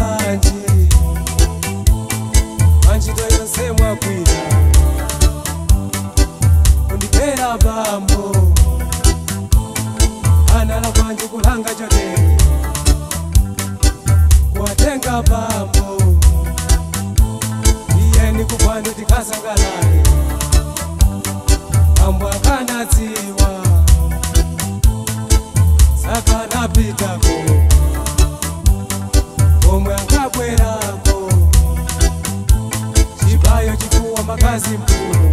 bwanji panchito yonse mwagwira kundipera bambo anala bwanji kulanga chotere kuwatenga bambo iyeni kupwando tikasangalale bambo akanadziwa saka napitako omwe ankabwerako chibayo chifuwa makazi mpuno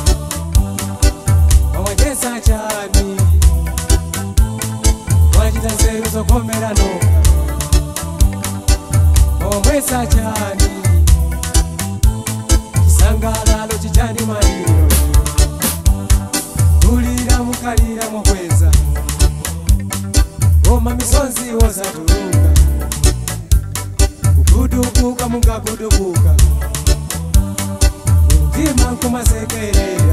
wawachesa chani wachita nzeru zokomera noka wawamwesa chani chisangalalo chichani maliro tulira mukalira mokweza goma misonzi wozatuluka kugudubuka mungagudubuka mtima nkumasekerera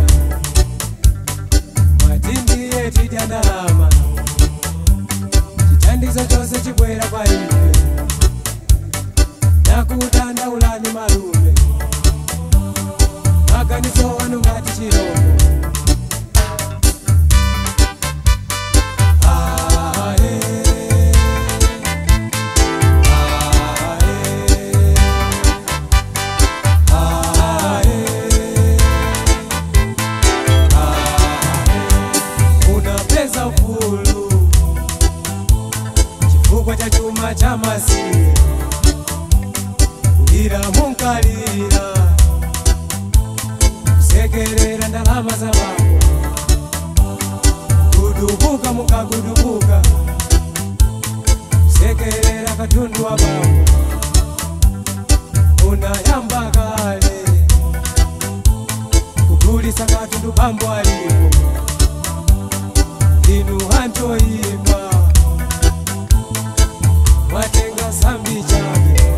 mwatindiye tidya ndalama chithandizo chose chibwera kwa ife nakutandaulani malume maganizo wanu ngati chirombo Ae, unapeza ufulu chifukwa cha chuma cha masiye kulira munkalira kusekerera ndalama za bambo kudubuka mukagudubuka kusekerera katundu wa bambo unayamba kale kugulisa katundu bambo alipo inu hantoimba mwatenga sambi chake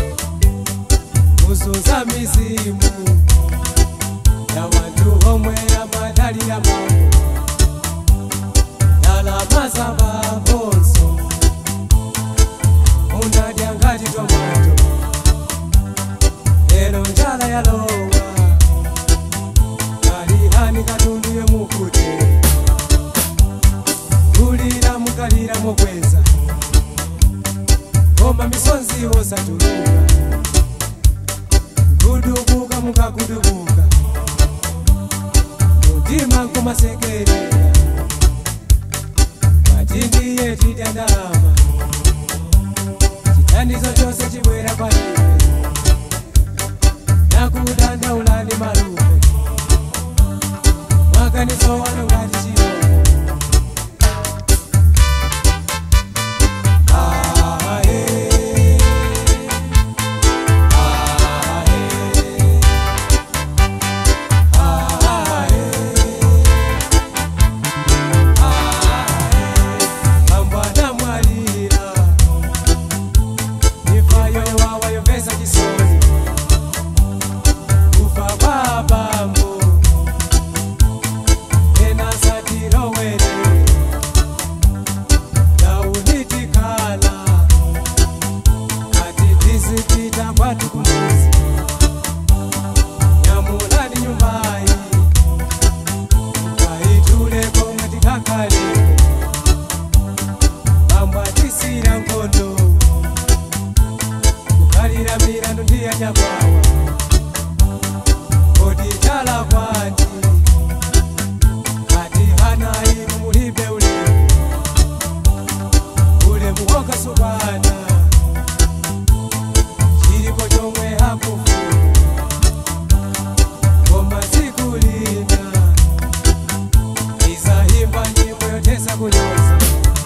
kuzuza mizimu ya wantu homwe ya madali ya mambo ndalama za babonso unadya ngati tomato lero njala yalowa kalihani katundu yemukute kulira mukalira mokweza koma misonzi wosatuluka gudubuka mukagudubuka mutima nkumasekerera matindiye tidya ndalama chithandizo chose chibwera kwa ife nakudandaulani malume maganizo wanu ngati chirombo Ambwana mwalira ifayo wawa yovesa chisoni kufa kwa bambo ena satirowere daunitikala ati tizipita kwatu kumuzi nyamulani nyumbayi kaituleko ngatikakalipo bambwatisira nkondo kukalira mirandu ndiyanyakwawa koditala kwati kati hanayi mumulibe ulemu ulemu wokasukwana chilipo chomwe hakufuna koma tsiku lina izahimba nyimbo yotesa kunyoza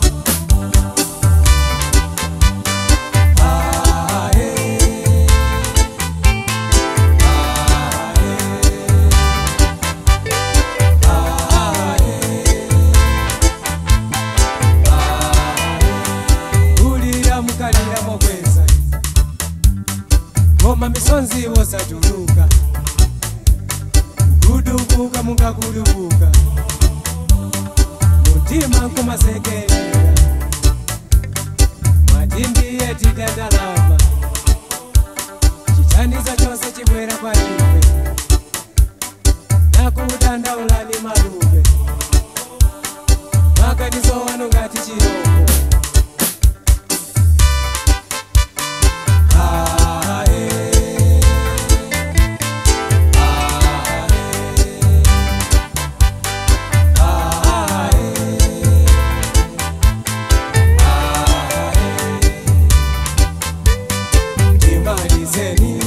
kulira mukalira mokweza ngoma misonzi wosatuluka kudubuka mungakudubuka mutima nkumasekerera mwatindiye tidandalama thandizo chose chibwera kwa ife nakudandaulani malube maganizo wano ngati chiroko Ah, eh. Ah, eh. Ah, eh. Ah, eh. Timalizeni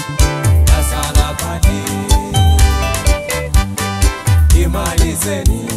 na salabani imalizeni